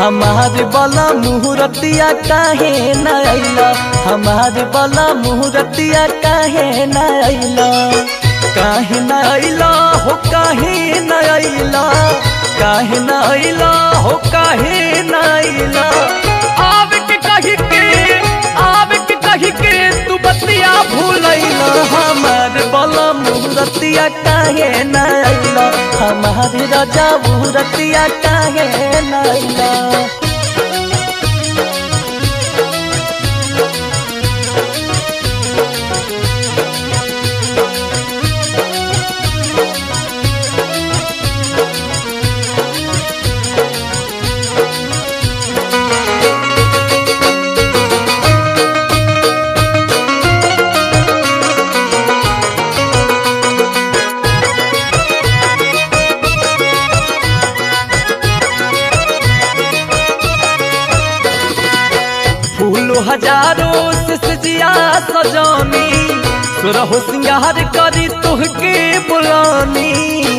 हमार बला मुहूर्तिया काहे न अइला हमार बला मुहूर्तिया काहे न अइला काहे न अइला हो काहे न अइला काहे न अइला हो काहे न अइला आवे के कही के आवे के कही के तू बतिया भूलैला हमार बला मुहूर्तिया काहे न अइला हमार राजा मुहूर्तिया काहे न अइला फूलो हजारों से सजिया सजानी सुरहो सिंगार करी तुहके बुलानी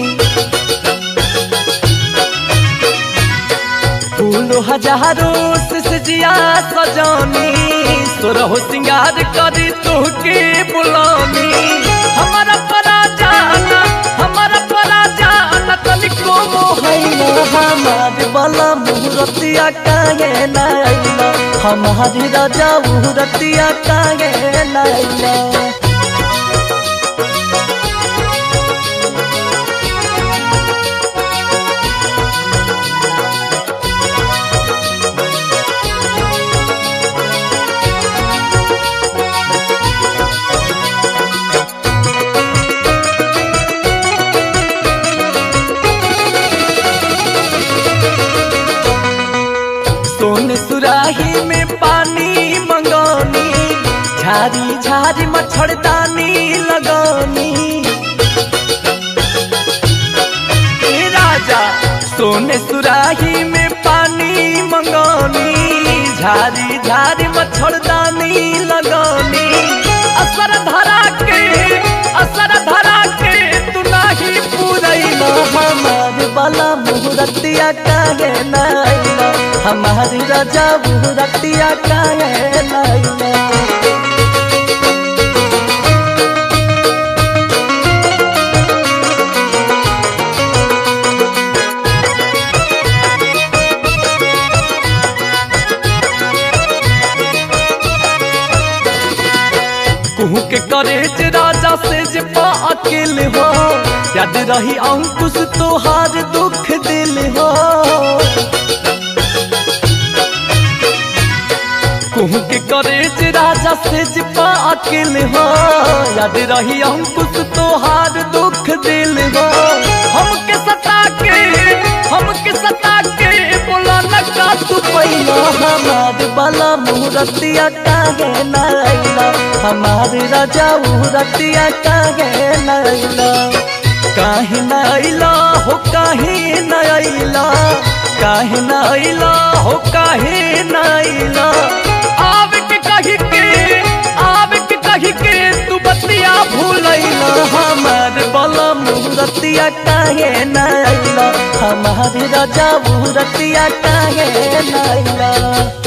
फूलो हजारों से सजिया सजानी सुरहो सिंगार करी तुहके बुलानी हमारा परा जाना हमारा परा जाना तनिको मोहैया हमार बला मुहूर्तिया काहे न अइला हमारी राजा मुहूर्तिया काहे न अइला सोन सुराही में पानी मंगानी झारी झारी मच्छरदानी लगानी ए राजा सोने सुराही में पानी मंगानी झारी झारी मच्छरदानी लगानी असर धरा के असर धरा के तू नाही पूरैला हमार बाला मुहूर्तिया काहे न अइला हमारी राजा मुहूर्तिया काहे न अइला कुहू के करेज राजा से जे पा अकेल हो याद रही अंकुश तोहार दुख दिल हो कुहू के करेज राजा से जे पा अकेल हो याद रही अंकुश तोहार दुख दिल हो हमके सता के हमके सता के बोला न का तू पहिला हमार बाला मुहूर्तिया काहे न अइला हमार राजा मुहूर्तिया काहे न अइला काहे न अइला हो काहे न अइला काहे न अइला हो काहे न अइला आवे के कही के आवे के कही के तू बतिया भूलैला हमार बला मुहूर्तिया काहे न अइला हमार राजा मुहूर्तिया काहे न अइला